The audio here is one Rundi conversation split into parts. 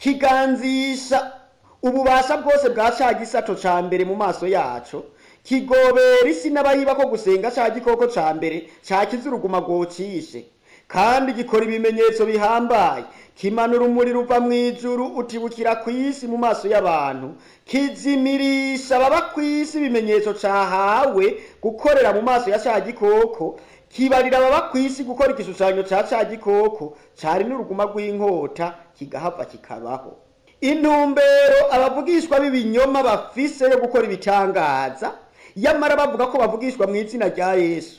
kiganzisha ububasha bwose bwa ca gisato ca mbere mu maso yaco kigobera isi n'abayiba ko gusenga ca gikoko ca mbere cakiza uruguma rwocishe kandi gikora ibimenyetso bihambaye kimanura umuriro uva mw'ijuru utibukira kw'isi mu maso y'abantu kizimirisha ababa kw'isi ibimenyetso cahawe gukorera mu maso ya ca gikoko kibarira ababa kw'isi gukora igishushanyo ca ca gikoko cari n'uruguma rw'inkota kigahava kikabaho intumbero abavugishwa b'ibinyoma bafise yo gukora ibitangaza yamara bavuga ko bavugishwa mu izina rya yesu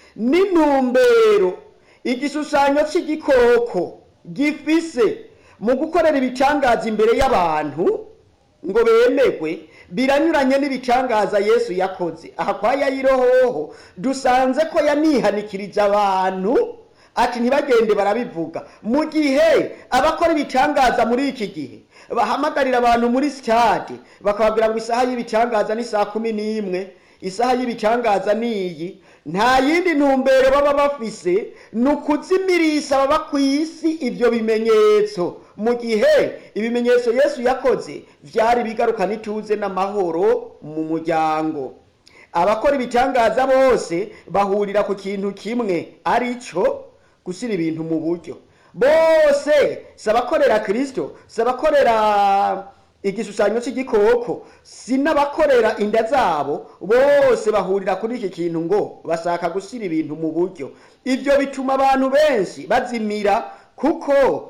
n'intumbero igishushanyo c'igikoko gifise mu gukorera ibitangaza imbere y'abantu ngo bemerwe biranyuranye n'ibitangaza yesu yakoze aha kwa yayirohoho dusanze ko yanihanikirije abantu ati ntibagende barabivuga mu gihe abakora ibitangaza muri iki gihe bahamagarira abantu muri sitade bakababwira ngo isaha y'ibitangaza ni saa kumi n'imwe isaha y'ibitangaza niyi nta yindi ntumbero baba bafise ni ukuzimirisha baba ku isi ibyo bimenyetso mu gihe ibimenyetso yesu yakoze vyari bigarukana ituze n'amahoro mu muryango abakora ibitangaza bose bahurira ku kintu kimwe arico gushyira ibintu mu buryo bose si abakorera kirisito si abakorera igishushanyo cy'igikoko si n'abakorera inda zabo bose bahurira kuri iki kintu ngo bashaka gushyira ibintu mu buryo ibyo bituma abantu benshi bazimira kuko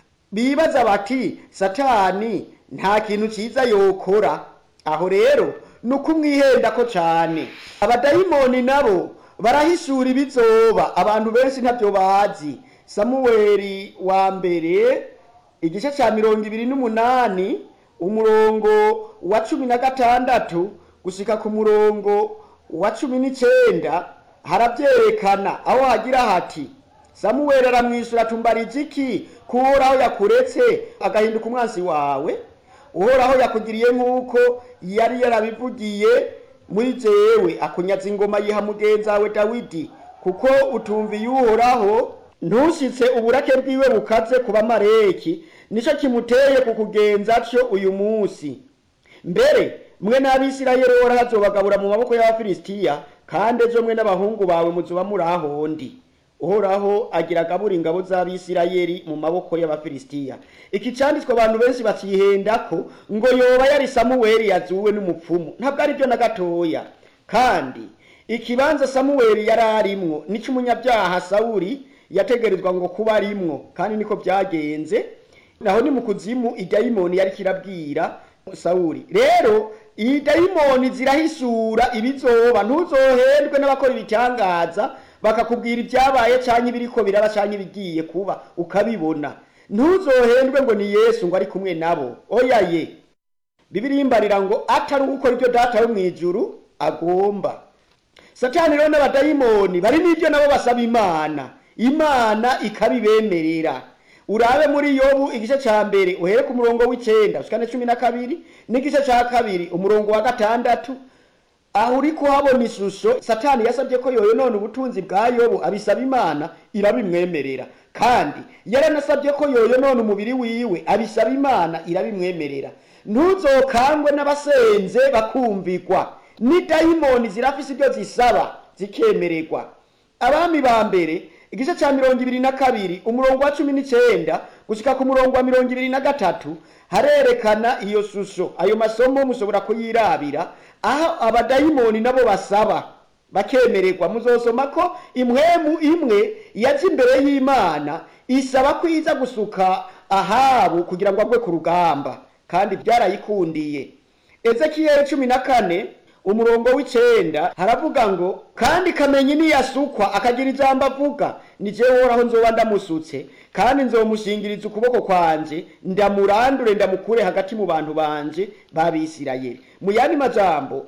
bibaza bati satani nta kintu cyiza yokora aho rero ni ukumwihenda ko cyane abadayimoni nabo barahishura ibizoba abantu benshi ntabyo bazi samuweri wa mbere igice cya mirongo ibiri n'umunani umurongo wa cumi na gatandatu gushyika ku murongo wa cumi n'icyenda harabyerekana aho hagira hati samuweri aramwishyura atumbariza iki ko uhoraho yakuretse agahinduka umwansi wawe uhoraho yakugiriye nk'uko yari yarabivugiye muri jewe akunyaza ingoma yiha mugenzi wawe dawidi kuko utumviye uhoraho ntushyitse uburake bwiwe bukaze ku bamareki nicyo kimuteye kukugenza cyo uyu munsi mbere mwe n'abisirayeli uhoraho azobagabura mu maboko y'abafilisitiya kandi ejo mwe n'abahungu bawe muzuba muri ahondi uhoraho agira agabura ingabo z'abisirayeli mu maboko y'abafilisitiya iki cyanditswe abantu benshi bakihendako ngo yoba yari samuweli yazuwe n'umupfumu ntabwo ari byo na gatoya kandi ikibanza samuweli yari arimwo nicyo umunyabyaha sawuri yategerezwa ngo kuba arimwo kandi niko byagenze naho ni mu kuzimu idayimoni yari kirabwira sawuri rero iyi dayimoni zirahisura ibizoba ntuzohendwe n'abakora ibitangaza bakakubwira ibyabaye cyangwa ibiriko biraba cyangwa ibigiye kuba ukabibona ntuzohendwe ngo ni yesu ngo ari kumwe nabo oya ye bibiri imbarira ngo atari ugukora ibyo data yo mu ijuru agomba satani rero n'abadayimoni bari n'ibyo nabo basaba imana imana ikabibemerera urabe muri yobu igice cya mbere uhere ku murongo w'icenda ushikane cumi na kabiri n'igice cya kabiri umurongo wa gatandatu aho uri kuhabona ishusho satani yasabye ko yoyo none ubutunzi bwa yobu abisaba imana irabimwemerera kandi yaranasabye ko yoyo none umubiri wiwe abisaba imana irabimwemerera ntuzokangwe n'abasenze bakumvikwa ni dayimoni zirafise ibyo zisaba zikemererwa abami ba mbere igice cya mirongo ibiri na kabiri umurongo wa cumi n'icyenda gushyika ku murongo wa mirongo ibiri na gatatu harerekana iyo shusho ayo masomo mushobora kuyirabira aho abadayimoni nabo basaba bakemererwa muzosoma ko imwemu imwe yaje imbere y'imana isaba ko iza gusuka ahabu kugira ngo agwe ku rugamba kandi byarayikundiye ezekiyeli cumi na kane umurongo w'icenda haravuga ngo kandi kamenyi niyasukwa akagira ijambo avuga ni jewe uhoraho nzoba ndamusutse kandi nzomushingiriza ukuboko kwanje ndamurandure ndamukure hagati mu bantu banje b'abisirayeli mu yandi majambo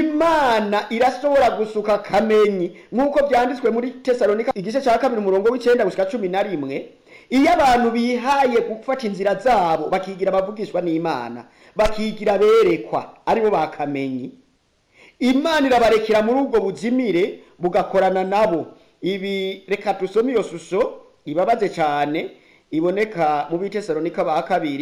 imana irashobora gusuka kamenyi nk'uko byanditswe muri tesalonika igice cya kabiri umurongo w'icenda gushika cumi na rimwe iyo abantu bihaye gufata inzira zabo bakigira abavugishwa n'imana bakigira berekwa aribo bakamenyi imana irabarekera muri ubwo buzimire bugakorana nabo ibi reka dusome iyo shusho ibabaze cyane iboneka mu bitesalonika ba kabiri